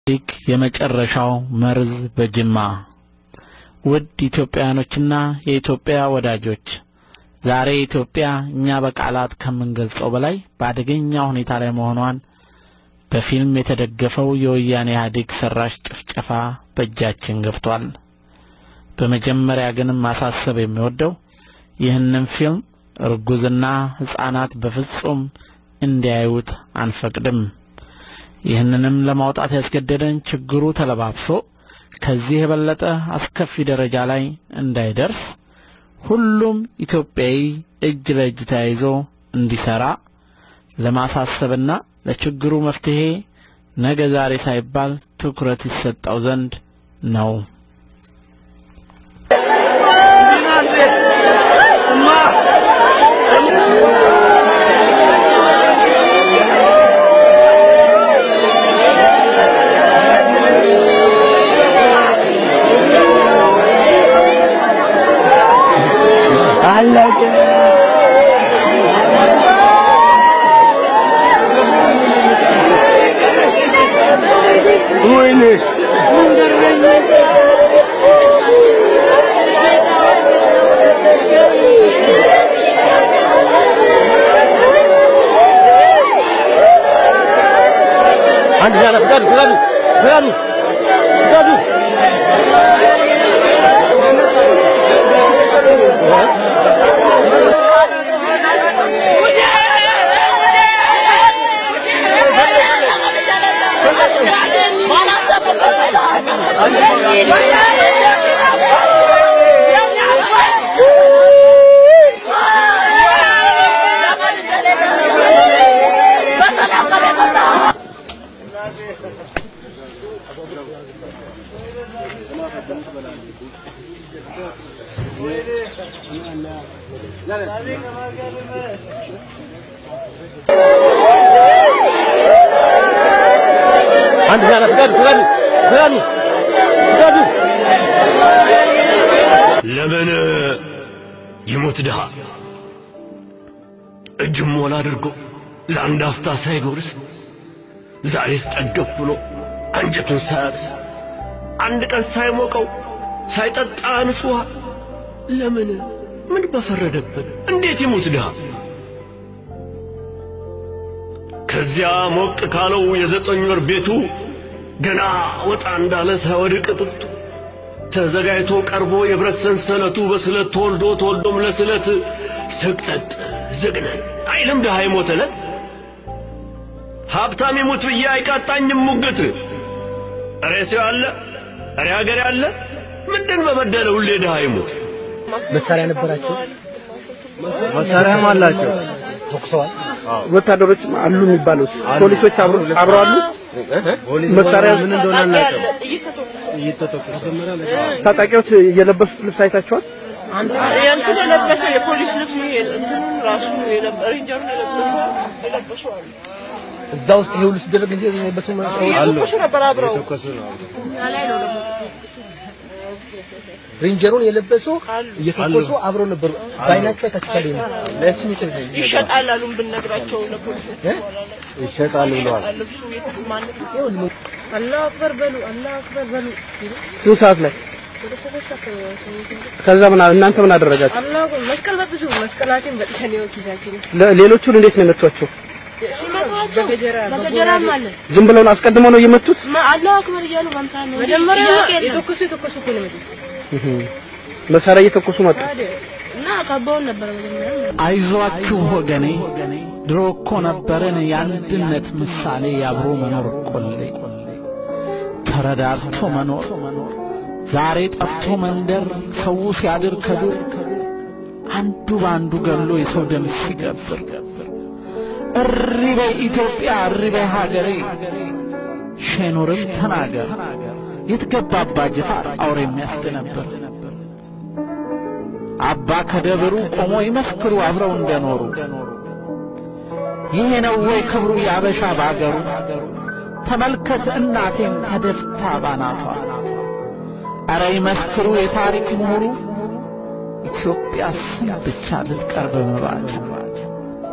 ኢህአዴግ የመጨረሻው መርዝ በጅማ ውድ ኢትዮጵያውያኖችና የኢትዮጵያ ወዳጆች ዛሬ ኢትዮጵያ እኛ በቃላት ከምንገልጸው በላይ በአደገኛ ሁኔታ ላይ መሆኗን በፊልም የተደገፈው የወያኔ ኢህአዴግ ሰራሽ ጭፍጨፋ በእጃችን ገብቷል። በመጀመሪያ ግን ማሳሰብ የሚወደው ይህንን ፊልም እርጉዝና ሕፃናት በፍጹም እንዲያዩት አንፈቅድም። ይህንንም ለማውጣት ያስገደደን ችግሩ ተለባብሶ ከዚህ የበለጠ አስከፊ ደረጃ ላይ እንዳይደርስ ሁሉም ኢትዮጵያዊ እጅ ለእጅ ተያይዞ እንዲሰራ ለማሳሰብና ለችግሩ መፍትሄ ነገ ዛሬ ሳይባል ትኩረት ይሰጠው ዘንድ ነው። አንድ ዛሬ ፍቃዱ ፍቃዱ ፍቃዱ ፍቃዱ አንድ ዛሬ ፍቃዱ ፍቃዱ ፍቃዱ ፍቃዱ ለምን ይሞት ድሃ እጅም ሞላ አድርጎ ለአንድ አፍታ ሳይጎርስ ዛሬስ ጠገብ ብሎ አንጀቱን ሳያርስ አንድ ቀን ሳይሞቀው ሳይጠጣ ንጹሕ ውሃ ለምን ምን በፈረደበት እንዴት ይሙት ድሃ ከዚያ ሞቅ ካለው የዘጠኝ ወር ቤቱ ገና ወጣ እንዳለ ሳይወድቅ ጥጡ ተዘጋጅቶ ቀርቦ የብረት ሰንሰለቱ በስለት ተወልዶ ተወልዶም ለስለት ስቅጠጥ ዝግነን አይልም ድሃ የሞተለት ሀብታም ይሙት ብዬ አይቃጣኝም ሙግት እሬ ሰው አለ እሬ ሀገር ያለ ምንድን በበደለ ሁሌ ድሃ ይሙት መሳሪያ ነበራቸው መሳሪያም አላቸው። ተኩሰዋል ወታደሮች አሉ የሚባለው ፖሊሶች አብሮ አብረው አሉ። መሳሪያ ምን እንደሆነ አናውቅም። ታጣቂዎች የለበሱት ልብስ አይታችኋል? የእንትን የለበሰ የፖሊስ ልብስ ይሄ እንትኑን ራሱ የለበ- ሬንጀሩን የለበሰ የለበሱ አሉ። እዛ ውስጥ ይሄ ሁሉ ሲደረግ እንጂ የለበሱ ሰዎች እየተኮሱ ነበር አብረው ተኮሱ ነው። ሬንጀሩን የለበሱ እየተኮሱ አብረው ነበሩ። በአይናቸው አይታችኋል። ይሄን ይሸጣል አሉን ብንነግራቸው ለፖሊሶች ይሸጣሉ ብለዋል። ልብሱ የት- ማንም አላሁ አክበር በሉ፣ አላሁ አክበር በሉ። ስንት ሰዓት ላይ? ወደ ሰባት ሰዓት ነው ሰው ከዛ ምን እናንተ ምን አደረጋችሁ? አላሁ አክበር መስቀል በጥሱ መስቀላችን በጥሰን ይኸው ኪሳችን ውስጥ ለ- ሌሎቹን እንዴት ነው የመቷቸው? በገጀራ በገጀራም አለ። ዝም ብለው ነው አስቀድመው ነው የመቱት? አላሁ አክበር እያሉ መምታ ነው። መጀመሪያ የተኮሱ የተኮሱ እኮ ነው የመጡት መሳሪያ እየተኮሱ መጡ። እና ካባውን ነበረ መጀመሪያ አይዟችሁ ወገኔ፣ ድሮ እኮ ነበረን የአንድነት ምሳሌ የአብሮ መኖር ቆሌ፣ ተረዳድቶ መኖር ዛሬ ጠፍቶ መንደር፣ ሰው ሲያድር ከዱር አንዱ በአንዱ ገሎ የሰው ደም ሲገብር፣ እሪ በይ ኢትዮጵያ፣ እሪ በይ ሀገሬ፣ ሼኖርም ተናገር የትገባባ ጅፋር አውሬ የሚያስደነብር አባ ከደብሩ ቆሞ ይመስክሩ አብረው እንደኖሩ ይሄ ነው ወይ ክብሩ ያበሻ ባገሩ ተመልከት እናቴን ተደፍታ ባናቷ ኧረ ይመስክሩ የታሪክ ምሁሩ ኢትዮጵያ ስም ብቻ ልትቀር በመባል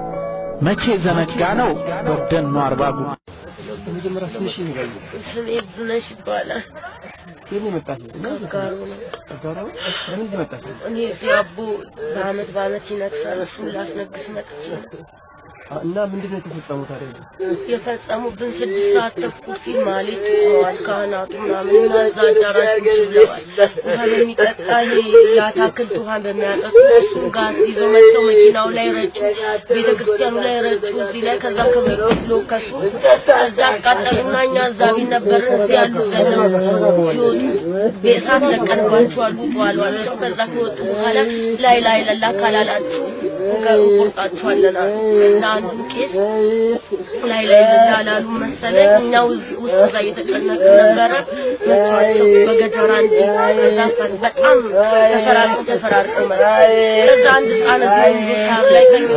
መቼ ዘነጋ ነው ወደን ነው አርባ ጉ በመጀመሪያ ትንሽ ይንገሩ። ስሜ ብዙነሽ ይባላል። ከየት ነው የመጣሽ? ከጋሩ ነው። ከጋራ ነው? ለምንድን መጣሽ? እኔ እዚህ አቦ በአመት በአመት ይነግሳል። እሱን ላስነግስ መጥቼ ነው። እና ምንድን ነው የተፈጸመው ታዲያ? የፈጸሙብን ስድስት ሰዓት ተኩል ሲል ማሌት ቆመዋል ካህናቱ ምናምን እና እዛ አዳራሽ ቁጭ ብለዋል። ውሃ በሚጠጣ ይሄ የአታክልት ውሃ በሚያጠጡ እሱን ጋዝ ይዘው መጥተው መኪናው ላይ ረጩ፣ ቤተ ክርስቲያኑ ላይ ረጩ፣ እዚህ ላይ ከዛ ከቤት ሎከሱ ከዛ አቃጠሉና እኛ እዛ ቢት ነበርን። እዚህ ያሉ ዘለው ሲወጡ በእሳት ለቀንባቸዋል ውጡ አሏቸው። ከዛ ከወጡ በኋላ ላይ ላይ ለላ ካላላችሁ እንቆርጣችኋለን አሉ እና አንዱ ቄስ ላይ ላይ ላላሉ መሰለኝ እኛ ውዝ- ውስጥ እዛ እየተጨነቅን ነበረ። መቷቸው በገጀራ እንዲ ከዛ ፈር- በጣም ተፈራርቀው ተፈራርቀው መጡ። ከዛ አንድ ህፃን እዚህ ሳር ላይ ተኝቶ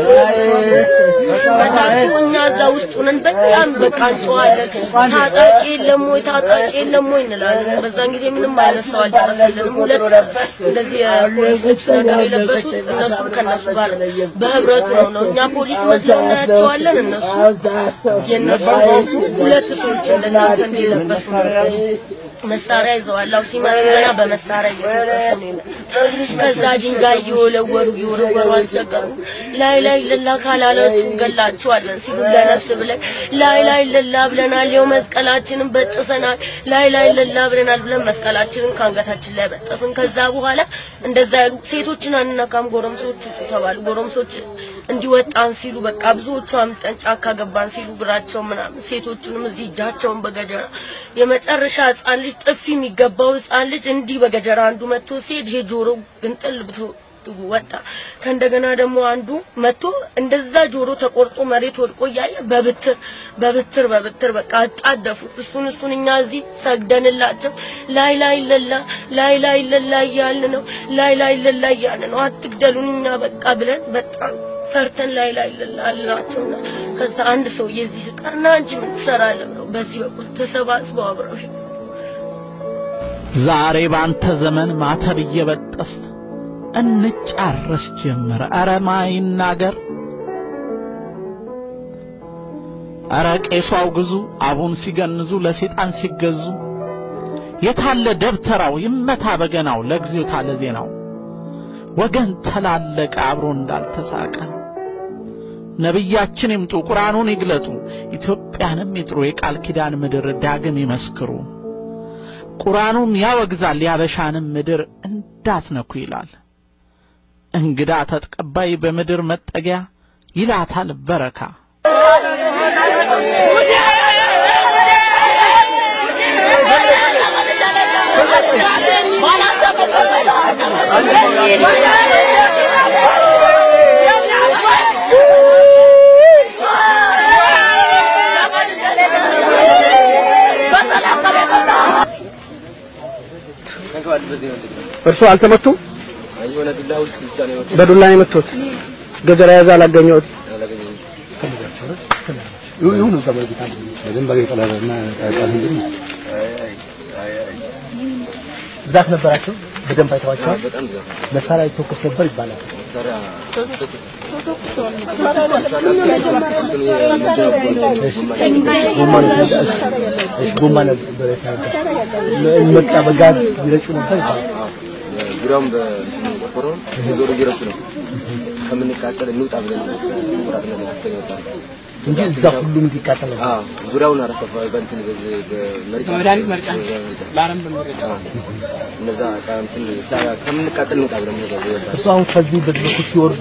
መታችሁ። እኛ እዛ ውስጥ ሆነን በጣም በቃ እንጮኻለን። ታጣቂ የለም ወይ ታጣቂ የለም ወይ እንላለን። በዛን ጊዜ ምንም አይነት ሰው አልደረሰልንም። ሁለት እንደዚህ የፖሊስ ልብስ ነገር የለበሱት እነሱ ከነሱ ጋር በህብረቱ ነው ነው እኛ ፖሊስ መስለው እናያቸዋለን። እነሱ የነሱ ሁለት ሰዎች እንደናንተ እንደለበሱ መሳሪያ ይዘዋል። አው ሲመጡ ገና በመሳሪያ እየተኮሱ ነው የመጡት። ከዛ ድንጋይ እየወለወሉ እየወረወሩ አስቸገሩ። ላይ ላይ ለላ ካላላችሁ እንገላችኋለን ሲሉ ለነፍስ ብለን ላይ ላይ ለላ ብለናል። ይኸው መስቀላችንን በጥሰናል። ላይ ላይ ለላ ብለናል ብለን መስቀላችንን ከአንገታችን ላይ በጠስን። ከዛ በኋላ እንደዛ ያሉ ሴቶችን አንነካም፣ ጎረምሶች ውጡ ተባሉ። ጎረምሶች እንዲወጣን ሲሉ በቃ ብዙዎቹ አምልጠን ጫካ ገባን ሲሉ እግራቸው ምናምን ሴቶቹንም እዚህ እጃቸውን በገጀራ የመጨረሻ ህፃን ልጅ ጥፊ የሚገባው ህፃን ልጅ እንዲህ በገጀራ አንዱ መጥቶ ሲሄድ ይሄ ጆሮ ግንጥል ብቶ ወጣ። ከእንደገና ደግሞ አንዱ መጥቶ እንደዛ ጆሮ ተቆርጦ መሬት ወድቆ እያለ በብትር በብትር በብትር በቃ አጣደፉት። እሱን እሱን እኛ እዚህ ሰግደንላቸው ላይ ላይ ለላ ላይ ላይ ለላ እያልን ነው ላይ ላይ ለላ እያልን ነው አትግደሉን እኛ በቃ ብለን በጣም ፈርተን ላይ ላይ ለላ አልናቸውና ከዛ አንድ ሰው የዚህ ስቃና አንቺ ምን ትሰራለህ ብለው በዚህ በኩል ተሰባስበው አብረው ሄዱ። ዛሬ ባንተ ዘመን ማተብ እየበጠስን እንጫረስ ጀመረ። ኧረ ማይናገር ኧረ ቄሱ አውግዙ አቡን ሲገንዙ ለሴጣን ሲገዙ የታለ ደብተራው ይመታ በገናው ለጊዜው ታለ ዜናው ወገን ተላለቀ አብሮ እንዳልተሳቀ ነቢያችን ይምጡ ቁርአኑን ይግለጡ ኢትዮጵያንም ይጥሩ የቃል ኪዳን ምድር ዳግም ይመስክሩ ቁርአኑም ያወግዛል ያበሻንም ምድር እንዳትነኩ ይላል እንግዳ ተቀባይ በምድር መጠጊያ ይላታል በረካ እርሱ አልተመቱም? በዱላ ነው የመቱት። ገጀራ ያዘ አላገኘሁት። ብዛት ነበራቸው? በደንብ አይተዋቸዋል? መሳሪያ ይተኮስ ነበር ይባላል። ጎማ ነበር የተነገረው። መቅጫ በጋዝ ይረጩ ነበር ይባላል። ዙሪያውን በቆርቆሮ ዞሮ እየረሱ ነው። ከምንቃጠል እንውጣ ብለን ቁራት ነገር ተወጣ። እንጂ እዛ ሁሉም እንዲቃጠል ነበር። አዎ ዙሪያውን አረፈ በእንትን በዚህ በመርጫ በመድኃኒት መርጫ ለአረም በመርጫ እነዛ እንትን ከምንቃጠል እንውጣ ብለን ነገር ይወጣ እርሱ አሁን ከዚህ በዚህ በኩል ሲወርዱ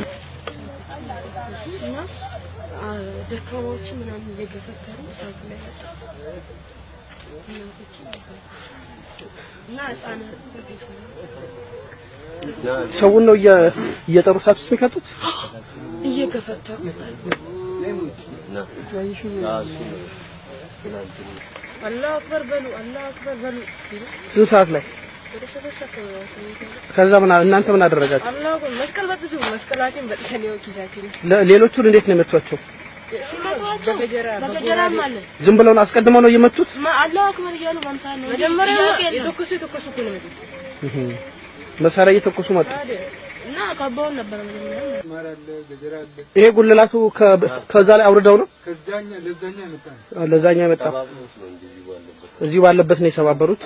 እና ደካማዎች ምናምን እየገፈተሩ እሳቱ ላይ ወጡ። እናቶች እና ህጻናት በቤት ነው ሰውን ነው እየ- እየጠሩ እሳት ውስጥ የሚከቱት። እየገፈተሩ አላሁ አክበር በሉ አላሁ አክበር በሉ ሲሉ ስንት ሰዓት ላይ? ወደ ሰባት ሰዓት ነው ስሜት ከዛ ምን አ- እናንተ ምን አደረጋችሁ? አላሁ አክበር መስቀል በጥሱ መስቀላችን በጥሰን ነው ኪሳችን ውስጥ ለ- ሌሎቹን እንዴት ነው የመቷቸው? በገጀራ በገጀራም አለ ዝም ብለው ነው አስቀድመው ነው የመቱት? አላሁ አክበር እያሉ መምታት ነው መጀመሪያ የተኮሱ የተኮሱ እኮ ነው የመጡት መሳሪያ እየተኮሱ መጡ። እና ካባውን ነበር መጀመሪያ ይሄ ጉልላቱ ከ- ከዛ ላይ አውርደው ነው ለዛኛ የመጣ እዚሁ ባለበት ነው የሰባበሩት።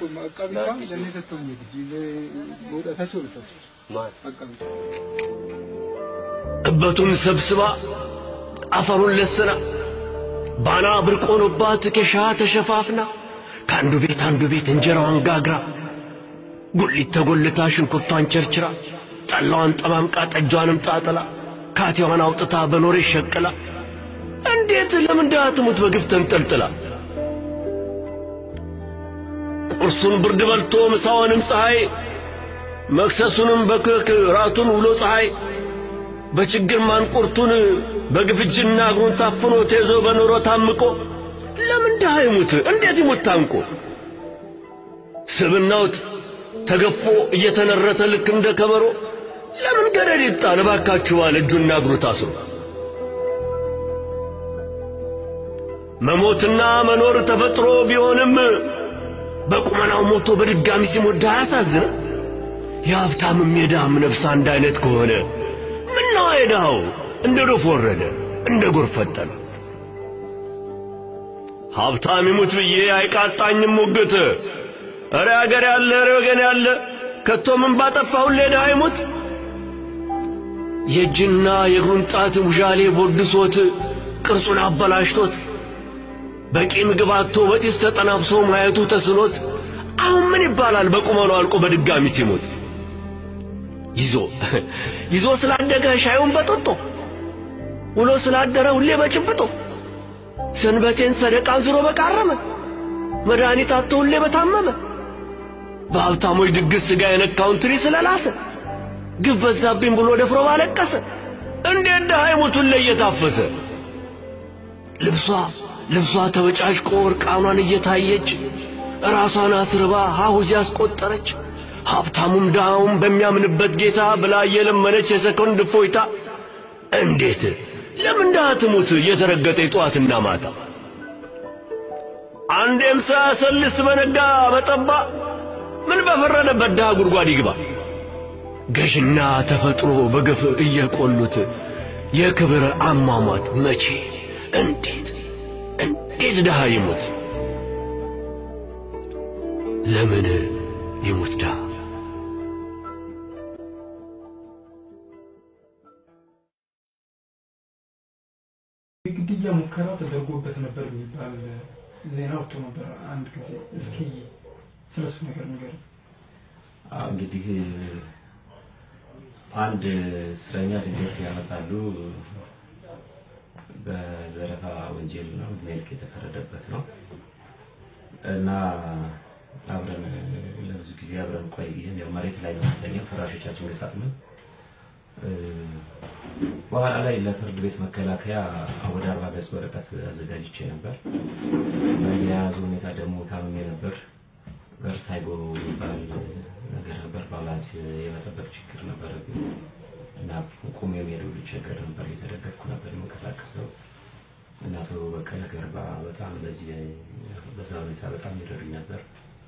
እበቱን ሰብስባ አፈሩን ለስና ባና ብርቅ ሆኖባት ኬሻ ተሸፋፍና ከአንዱ ቤት አንዱ ቤት እንጀራዋን ጋግራ ጉሊት ተጎልታ ሽንኩርቷን ቸርችራ ጠላዋን ጠማምቃ ጠጇንም ጣጥላ ካቴዋን አውጥታ በኖሬ ሸቅላ እንዴት ለምን ድሃ ትሙት በግፍ ተንጠልጥላ ቁርሱን ብርድ በልቶ ምሳውንም ፀሐይ መክሰሱንም በክክ ራቱን ውሎ ፀሐይ በችግር ማንቁርቱን በግፍ እጅና እግሩን ታፍኖ ተይዞ በኑሮ ታምቆ ለምን ድሃ ይሙት? እንዴት ይሙት ታንቆ? ስብናውት ተገፎ እየተነረተ ልክ እንደ ከበሮ ለምን ገረድ ይጣል? እባካችሁ አለ እጁና እግሩ ታስሮ። መሞትና መኖር ተፈጥሮ ቢሆንም በቁመናው ሞቶ በድጋሚ ሲሞት ድሃ ያሳዝን። የሀብታምም የድሃም ነፍስ አንድ አይነት ከሆነ ምነው የድሃው እንደ ዶፍ ወረደ እንደ ጎርፍ ፈጠነ። ሀብታም ይሙት ብዬ አይቃጣኝም ሙግት። እረ አገር ያለ እረ ወገን ያለ ከቶ ምን ባጠፋ ሁሌ ድሃ ይሙት። የእጅና የእግሩን ጣት ውዣሌ ቦድሶት ቅርጹን አበላሽቶት በቂ ምግብ አጥቶ በጢስ ተጠናብሶ ማየቱ ተስኖት አሁን ምን ይባላል በቁመኑ አልቆ በድጋሚ ሲሞት ይዞ ይዞ ስላደገ ሻዩን በጦጦ ውሎ ስላደረ ሁሌ በጭብጦ ሰንበቴን ሰደቃን ዝሮ በቃረመ መድኃኒት አጥቶ ሁሌ በታመመ በሀብታሞች ድግስ ሥጋ የነካውን ትሪ ስለላሰ ግፍ በዛብኝ ብሎ ደፍሮ ባለቀሰ እንዴት ድሃ ይሙቱን ላይ እየታፈሰ ልብሷ ልብሷ ተበጫጭቆ እርቃኗን እየታየች ራሷን አስርባ ሀሁ እያስቆጠረች ሀብታሙም ድሃውም በሚያምንበት ጌታ ብላ እየለመነች የሰኮንድ እፎይታ እንዴት ለምን ድሃ ትሙት እየተረገጠ ጠዋትና ማታ አንዴም ሳያሰልስ በነጋ በጠባ ምን በፈረደበት ድሃ ጉድጓድ ይግባ ገዥና ተፈጥሮ በግፍ እየቆሉት የክብር አሟሟት መቼ እንዴት እንዴት ድሃ ይሙት? ለምን ይሙት ድሃ? የግድያ ሙከራ ተደርጎበት ነበር የሚባል ዜና ወጥቶ ነበር አንድ ጊዜ። እስኪ ስለሱ ነገር ንገር። እንግዲህ አንድ እስረኛ ድንገት ያመጣሉ። በዘረፋ ወንጀል ነው ዕድሜ ልክ የተፈረደበት ነው እና አብረን ለብዙ ጊዜ አብረን ቆይን። ያው መሬት ላይ ነው የምንተኛው፣ ፍራሾቻችን ገጣጥመን በኋላ ላይ ለፍርድ ቤት መከላከያ ወደ አርባ ገጽ ወረቀት አዘጋጅቼ ነበር። በየያዙ ሁኔታ ደግሞ ታምሜ ነበር። ቨርታይጎ የሚባል ነገር ነበር። ባላንስ የመጠበቅ ችግር ነበር እና ቁም የሚሄዱ ቸገር ነበር። እየተደገፍኩ ነበር የምንቀሳቀሰው። እና አቶ በቀለ ገርባ በጣም በዚህ በዛ ሁኔታ በጣም ይረዱኝ ነበር።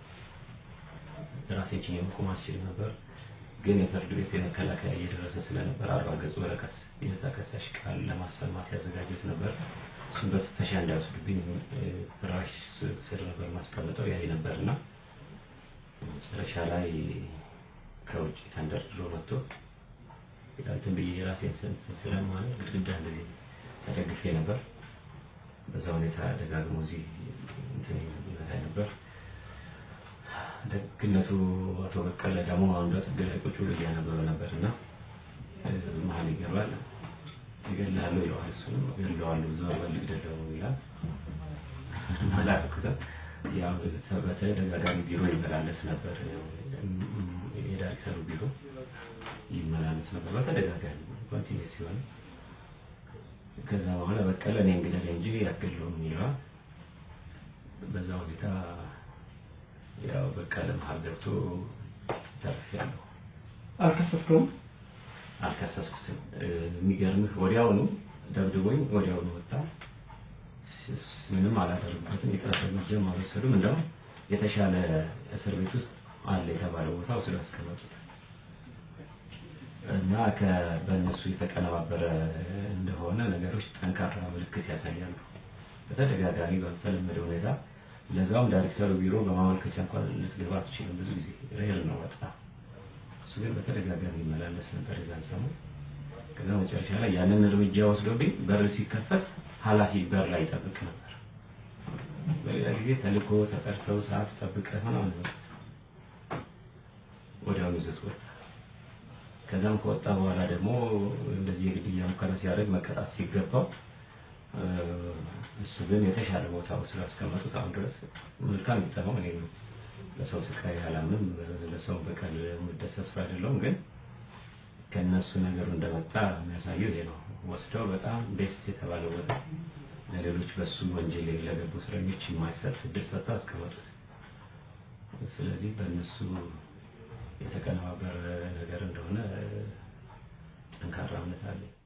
ራሴ ችዬ መቆም አልችልም ነበር። ግን የፍርድ ቤት የመከላከያ እየደረሰ ስለነበር አርባ ገጽ ወረቀት የተከሳሽ ቃል ለማሰማት ያዘጋጁት ነበር። እሱም በፍተሻ እንዳይወስዱብኝ ፍራሽ ስር ነበር ማስቀምጠው ያይ ነበር እና መጨረሻ ላይ ከውጭ ተንደርድሮ መጥቶ እንትን ብዬ የራሴን ስንት ስለማለት ግድግዳ እንደዚህ ተደግፌ ነበር። በዛ ሁኔታ ደጋግሞ እዚህ እንትን ይመታኝ ነበር። ደግነቱ አቶ በቀለ ደግሞ አንዷ ጥግ ላይ ቁጭ ብሎ እያነበበ ነበር እና መሀል ይገባል። ይገድልሃለሁ ይለዋል። እሱንም እገድለዋለሁ ዞር በል ልግደለው ይላል። አላልኩትም። ያው በተደጋጋሚ ቢሮ ይመላለስ ነበር። የዳይሬክተሩ ቢሮ ይመላለስ ነበር በተደጋጋሚ ኮንቲኒስ ሲሆን ከዛ በኋላ በቀለ እኔ እንግደል እንጂ አትገድለውም ይለዋል። በዛ ሁኔታ ያው በቀለ መሀል ገብቶ ተርፌያለሁ። አልከሰስከውም? አልከሰስኩትም። የሚገርምህ ወዲያውኑ ደብድቦኝ ወዲያውኑ ወጣ። ምንም አላደረጉበትም። የጥረት እርምጃም አልወሰዱም። እንደውም የተሻለ እስር ቤት ውስጥ አለ የተባለ ቦታ ወስደው ያስቀመጡት እና በእነሱ የተቀነባበረ እንደሆነ ነገሮች ጠንካራ ምልክት ያሳያሉ። በተደጋጋሚ በተለመደ ሁኔታ ለዛውም ዳይሬክተሩ ቢሮ በማመልከቻ እንኳን ልትገባ አትችልም። ብዙ ጊዜ ሬር ነው በጣም እሱ ግን በተደጋጋሚ ይመላለስ ነበር የዛን ሰሞን። ከዛ መጨረሻ ላይ ያንን እርምጃ ወስዶብኝ በር ሲከፈት ኃላፊ በር ላይ ይጠብቅ ነበር። በሌላ ጊዜ ተልኮ ተጠርተው ሰዓት ጠብቀህ ምናምን ይመጡት ወዲያውኑ ይዘት ወጣ። ከዛም ከወጣ በኋላ ደግሞ እንደዚህ የግድያ ሙከራ ሲያደርግ መቀጣት ሲገባው እ፣ እሱ ግን የተሻለ ቦታ ስላስቀመጡት አሁን ድረስ መልካም ይጠማው እኔ ለሰው ስቃይ አላምንም፣ ለሰው በቀል የምደሰት ሰው አይደለሁም። ግን ከእነሱ ነገሩ እንደመጣ የሚያሳየው ይሄ ነው። ወስደው በጣም ቤስት የተባለ ቦታ ለሌሎች በሱ ወንጀል ለገቡ እስረኞች የማይሰጥ እድል ሰጥተው አስቀመጡት። ስለዚህ በእነሱ የተቀነባበረ ነገር እንደሆነ ጠንካራ እምነት አለኝ።